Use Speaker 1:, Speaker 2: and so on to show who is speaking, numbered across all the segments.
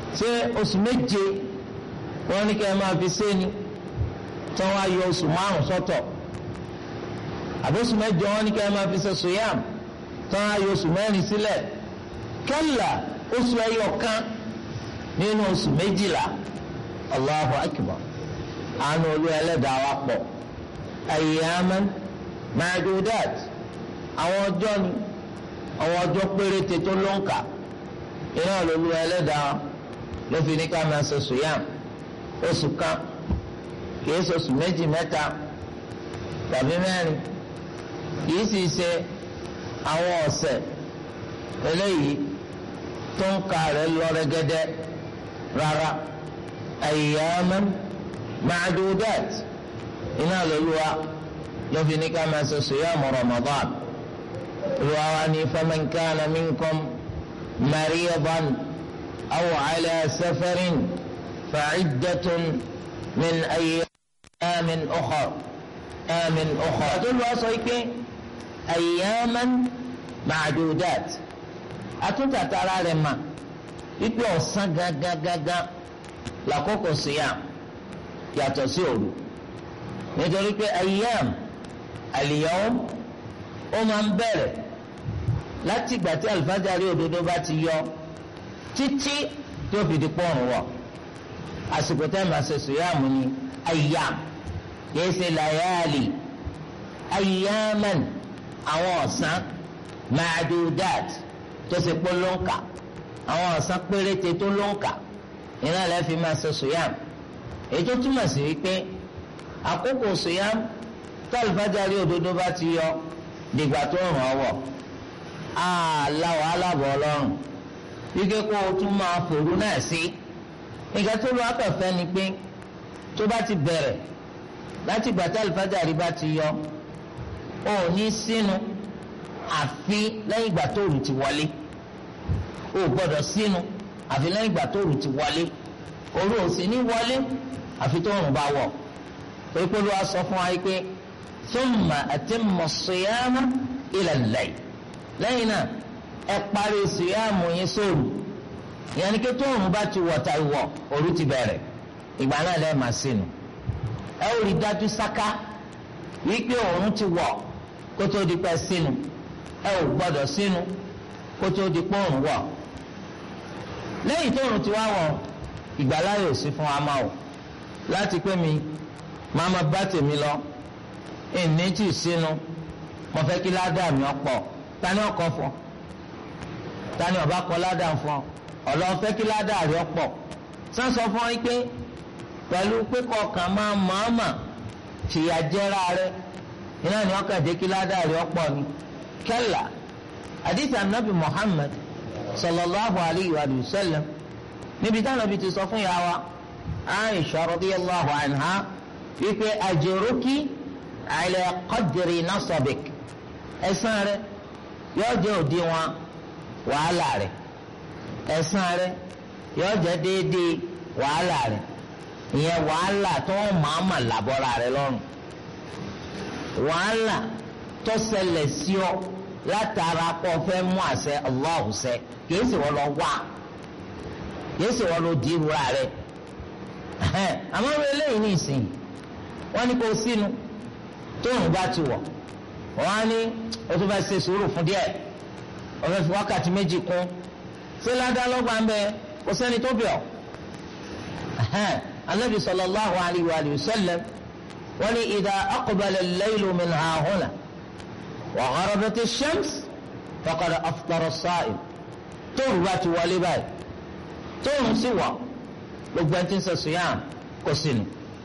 Speaker 1: ṣé oṣù méje wọ́n ní kí ẹ máa fi sẹ́ni tí wọ́n á yọ oṣù márùn sọ́tọ̀ àbóṣù mẹ́jọ wọ́n ní kí ẹ máa fi ṣe sùyàm tí wọ́n á yọ oṣù mẹ́rin sílẹ̀ kẹ́là oṣù ẹyọ kan nínú oṣù méjìlá Allahu akbar àánú olú ẹlẹ́dàá wa pọ̀ ayyaman ma'dudat àwọn ọjọ́ ni àwọn ọjọ́ péréte tó ló ń kà iná olú ẹlẹ́dàá ló fi ní ká máa ṣe sùyàm oṣù kan kìí ṣe oṣù méjì mẹ́ta tàbí mẹ́rin kìí sì ṣe àwọn ọ̀sẹ̀ eléyìí tó ń ka rẹ̀ lọ rẹ́gẹ́dẹ́ rárá ayyaman ma'dudat iná lóluwa ló fi ní ká máa ṣe siyam Ramadan olùwà wa ní faman kana minkum maridan aw ala safarin fa'iddatun min ayyamin ukhar amin ukhar àtúlùwà sọ pé ayyaman ma'dudat àtúntàtàrà rẹ̀ mà wípé ọ̀sán gágágágá làkókò siyam yàtọ̀ sí òru nítorí pé ayyam al-yawm ó máa ń bẹ̀rẹ̀ láti ìgbà tí alifájàrí òdodo bá ti yọ títí tí ó fi di pọ́ọ̀rùn wọ̀ àsìkò tẹ́ máa ṣe siyam ní ayyam kìí ṣe layali ayyaman àwọn ọ̀sán ma'dudat tó ṣe pé ló ń kà àwọn ọ̀sán péréte tó ló ń kà iná lẹ́ fi máa ṣe sùyàm èyí tó túmọ̀ sí wípé àkókò sùyàm tó àlùfáàjárí òdodo bá ti yọ dìgbà tó ràn ọ́ wọ̀ àlà wàhálà bọ̀ ọlọ́run wíkẹ́ kó o tún máa fòrú náà sí nǹkan tó lọ́ akọ̀fẹ́ ni pé tó bá ti bẹ̀rẹ̀ láti gbà tá àlùfáàjárí bá ti yọ ò ní sínú àfi lẹ́yìn ìgbà tó rù ti wọlé o gbọ́dọ̀ sínú àfi lẹ́yìn ìgbà tó rù ti wọlé òru ò sì ní wọlé àfi tó rùn bá wọ̀ torí pé ló wá sọ fún wa pé thumma atimmu siyama ila al-layl lẹ́yìn náà ẹ parí síyàmù yín sóòrù ìyẹn ni pé tó rùn bá ti wọ̀ ta ìwọ̀ òru ti bẹ̀rẹ̀ ìgbà náà lẹ́ẹ̀ máa sínú ẹ ó rí dájú sáká wípé òun ti wọ̀ kó tó di pẹ́ sínú ẹ ò gbọ́dọ̀ sínú kó tó di pọ́ọ̀rùn wọ̀ lẹ́yìn tóòrùn ti wá wọ̀ ìgbàláyè ò sí fún wa máa wò láti pé mi máa ma bá tèmi lọ ìní tì sínú mo fẹ́ kí ládàá mi ọ̀pọ̀ tani ọkọ̀ fún tani ọba kọ ládàá fún ọ ọlọ́run fẹ́ kí ládàá rí ọ̀pọ̀ sánsọ fún ọ pé pẹ̀lú pé kọkàn máa mọ̀ọ́mà fìyà jẹ́ra rẹ iná ni ọkàn jẹ́ kí ládàá rí ọ̀pọ̀ ni kẹ́là àdìsí anabi muhammad sallallahu alayhi wa sallam níbi táwọn ibi ti sọ fún yàrá aisha radiyallahu anha wípé ajruki ala qadri nasabik ẹ̀san rẹ yóò jẹ́ òdiwọ̀n wàhálà rẹ ẹ̀san rẹ yóò jẹ́ déédéé wàhálà rẹ ìyẹn wàhálà tó ń màmá làbọ́ra rẹ lọ́rùn wàhálà tó ṣẹlẹ̀ sí ọ látara kó fẹ́ mú àṣẹ Allahu ṣẹ kìí sì wọ́n lọ wá kìí sì wọ́n lọ di ìrora rẹ̀ àmọ́ wọ́n eléyìí ní ìsìn wọ́n ní kó sínú tóun bá ti wọ̀ wọ́n á ní o tún fẹ́ ṣe sùúrù fún díẹ̀ o fẹ́ fi wákàtí méjì kún ṣé ládàá lọ́gbà ń bẹ kò sẹ́ni tó bẹ̀ ọ́ anabi sallallahu alayhi wa sallam wọ́n ní idha aqbala al-laylu min hahuna. وغربت الشمس فقد أفطر الصائم tóòrùn bá ti wọlé báyìí tóòrùn sì wọ̀ gbogbo ẹni tí ń ṣe sùyàm kò sínú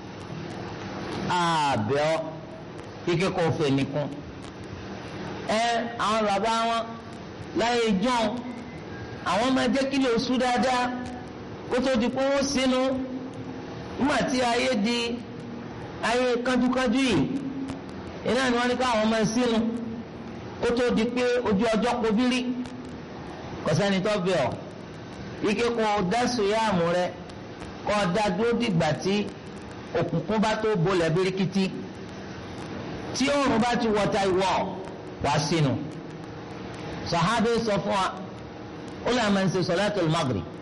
Speaker 1: àbẹ̀ ọ́ kíkẹ́ kò fẹ́ nìkún ẹ àwọn bàbá wọn láyé jọ́n àwọn máa jẹ́ kí lè sú dáadáa kó tó di pé wọ́n sínú nígbà tí ayé di ayé kánjúkánjú yìí iná ni wọ́n ní káwọn máa sínú kó tó di pé ojú ọjọ́ kobírí kọsẹ́ni tó bẹ̀ ọ́ ike kó o dá sùyàmù rẹ kó o dá dúró dìgbà tí òkùnkùn bá tó bolẹ̀ birikiti tí oòrùn bá ti wọ̀ta ìwọ̀ wá sínú sàhábé sọ fún wa ó lè máa ń ṣe sọlátul maghrib